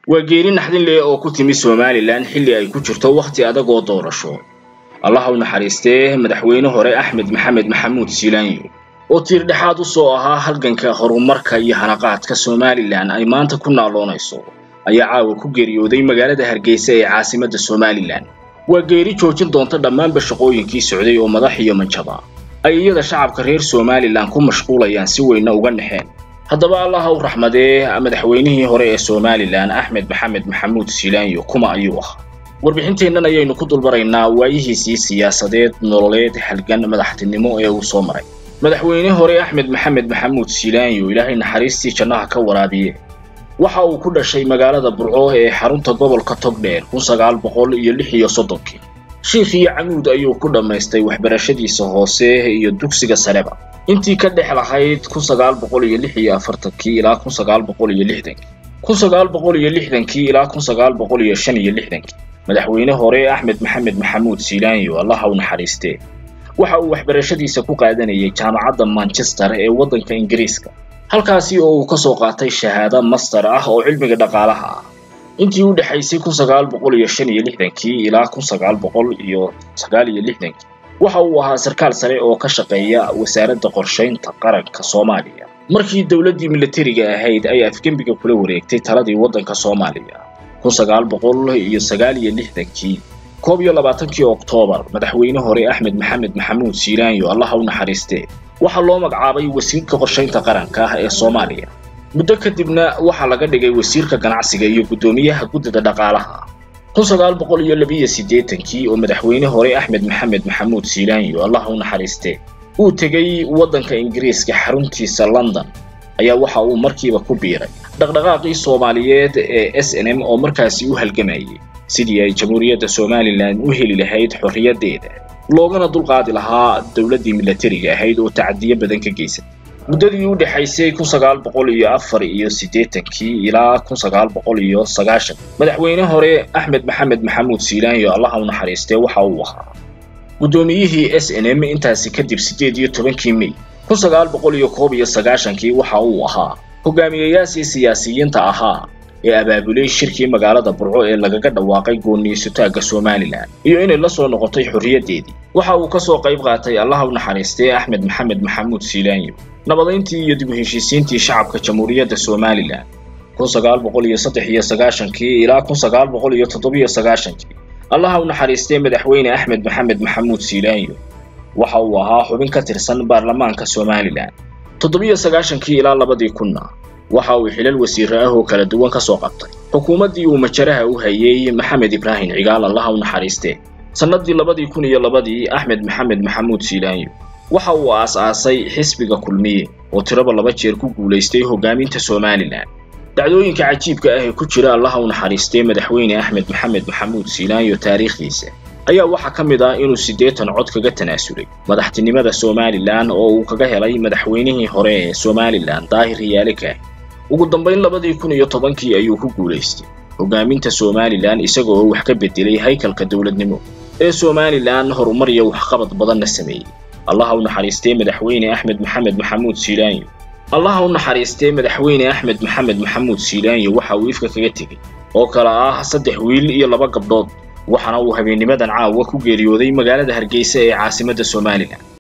waa geeri naxdin leh oo ku timi somalilan xilli ay ku jirto wakhti adag oo doorasho allaha u naxariistee madaxweyne hore axmed maxamed maxamuud siilaanyo oo tiirdhexaad u soo ahaa halganka horumarka iyo hanaqaadka somalilan ay maanta ku naaloonayso ayaa caawa ku geeriyooday magaalada hargeysa ee caasimadda somalilan waa geeri joojin doonta dhammaanba shaqooyinkii socday oo madax iyo manjaba ay iyada shacabka reer somalilan ku mashquulayaan si weynna uga naxeen haddaba allaha u raxmadee madaxweynihii hore ee somalilan axmed maxamed maxamuud siilaanyo kuma ayuu ahaa warbixinteennan ayaynu ku dulbaraynaa waayihiisii siyaasadeed nololeed halgan madaxtinimo ee uu soo maray madaxweyne hore axmed maxamed maxamuud siilaanyo ilaahay naxariistii jannaha ka waraabiye waxa uu ku dhashay magaalada burco ee xarunta gobolka togdheer kun sagaal boqol iyo lix iyo soddonkii shiikh iyo camuud ayuu ku dhammaystay waxbarashadiisa hoose iyo dugsiga sareba intii ka dhex lahayd kun sagaal boqol iyo lix iyo afartankii ilaa kun sagaal boqol iyo lixdankii kun sagaal boqol iyo lixdankii ilaa kun sagaal boqol iyo shan iyo lixdankii madaxweyne hore axmed maxamed maxamuud siilaanyo allaha u naxariistee waxa uu waxbarashadiisa ku qaadanayay jaamacadda manchester ee waddanka ingiriiska halkaasi oo uu ka soo qaatay shahaado master ah oo cilmiga dhaqaalaha ah intii u dhexaysay kun sagaal boqol iyo shan iyo lixdankii ilaa kun sagaal boqol iyo sagaal iyo lixdankii waxa uu ahaa sarkaal sare oo ka shaqeeya wasaaradda qorshaynta qaranka soomaaliya markii dowladdii milatariga ahayd ay afgembiga kula wareegtay taladii waddanka soomaaliya kun sagaal boqol iyo sagaal iyo lixdankii koob iyo labaatankii oktoobar madaxweyne hore axmed maxamed maxamuud siilaanyo allaha u naxariistee waxaa loo magacaabay wasiirka qorshaynta qaranka ah ee soomaaliya muddo kadibna waxaa laga dhigay wasiirka ganacsiga iyo guddoomiyaha guddida dhaqaalaha kun sagaal boqol iyo labiyo siddeetankii oo madaxweyne hore axmed maxamed maxamuud siilaanyo allaha u naxariistee uu tegey waddanka ingiriiska xaruntiisa london ayaa waxa uu markiiba ku biiray dhaqdhaqaaqii soomaaliyeed ee s n m oo markaasi u halgamayay sidii ay jamhuuriyadda somalilan u heli lahayd xorriyaddeeda loogana dulqaadi lahaa dowladdii milatariga ahayd oo tacadiyo badan ka geysatay muddadii u dhexaysay kun sagaal boqol iyo afar iyo siddeetankii ilaa kun sagaal boqol iyo sagaashan madaxweyne hore axmed maxamed maxamuud siilaanyo allaha u naxariistee waxa uu ahaa guddoomiyihii s n m intaasi kadib siddeed iyo tobankii mey kun sagaal boqol iyo koob iyo sagaashankii waxa uu ahaa hogaamiyayaashii siyaasiyiinta ahaa ee abaabulay shirkii magaalada burco ee lagaga dhawaaqay gooniisutaagga somalilan iyo inay la soo noqotay xorriyaddeedii waxa uu ka soo qayb qaatay allaha u naxariistee axmed maxamed maxamuud siilaanyo nabadayntii iyo dib u heshiisiintii shacabka jamhuuriyadda somalilan kun sagaal boqol iyo saddex iyo sagaashankii ilaa kun sagaal boqol iyo toddobiyo sagaashankii allaha u naxariistee madaxweyne axmed maxamed maxamuud siilaanyo waxa uu ahaa xubin ka tirsan baarlamaanka somalilan toddobiyo sagaashankii ilaa labadii kunna waxa uu xilal wasiire ah oo kala duwan ka soo qabtay xukuumaddii uu majaraha u hayey maxamed ibraahim cigaal allaha u naxariistee sannadii labadii kun iyo labadii axmed maxamed maxamuud siilaanyo waxa uu aas-aasay xisbiga kulmiye oo tiraba laba jeer ku guulaystay hoggaaminta somalilan dhacdooyinka cajiibka ah ee ku jira allaha u naxariistee madaxweyne axmed maxamed maxamuud siilaanyo taariikhdiisa ayaa waxaa ka mid ah inuu siddeetan cod kaga tanaasulay madaxtinimada somalilan oo uu kaga helay madaxweynihii hore ee somalilan daahir riyaale kaah ugu dambayn labadii kun iyo tobankii ayuu ku guulaystay hoggaaminta somalilan isaga oo wax ka bedelay haykalka dowladnimo ee somalilan horumar iyo waxqabad badanna sameeyey allaha u naxariistee madaxweyne axmed maxamed maxamuud siilaanyo allaha u naxariistee madaxweyne axmed maxamed maxamuud siilaanyo waxa uu ifka kaga tegey oo kale ah saddex wiil iyo laba gabdhood waxaana uu habeennimadan caawa ku geeriyooday magaalada hargeysa ee caasimadda somalilan